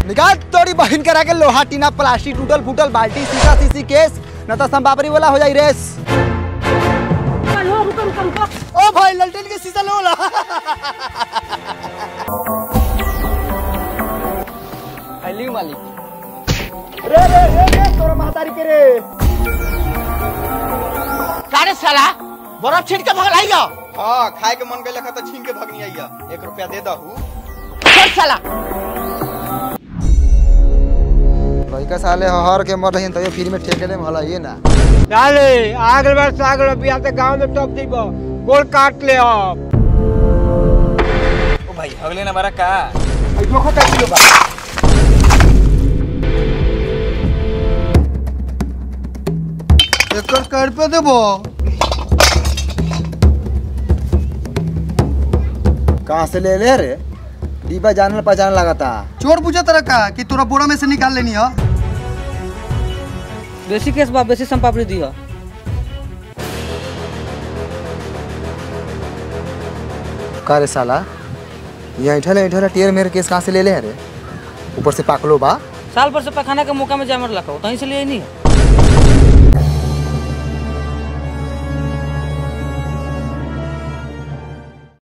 निकाल तोरी बहन करा के लोहा टीना प्लास्टिक टूटल फूटल बाल्टी शीशा शीशी केस न तो संपापरी वाला हो जाई रेस ओ भाई ललटेन के शीशा लो ला हेली मालिक रे रे रे रे तोरा महतारी के रे कारे साला बर्फ छीट के भगल आइयो हाँ खाए के मन गई तो छीन के भगनी आइया एक रुपया दे दहू चल साला लइका साले हर के मर रही तयो फ्री में ठेके ले भला ये ना डाले आगल बार सागल बिया ते गांव में टॉप दीबो गोल काट ले अब ओ भाई अगले ना मारा का जो खता किलो बा एकर कर पे देबो कहाँ से ले ले रे डिब्बा जानल पहचान लगाता चोर पूछा तरह का कि तोरा बोरा में से निकाल लेनी है बेसी केस बा बेसी संपापड़ी दिह का रे साला ये ऐठल ऐठल टियर मेरे केस कहाँ से ले ले रे ऊपर से पाकलो बा साल भर से पैखाना के मौका में जामर लगा तहीं से लिए नहीं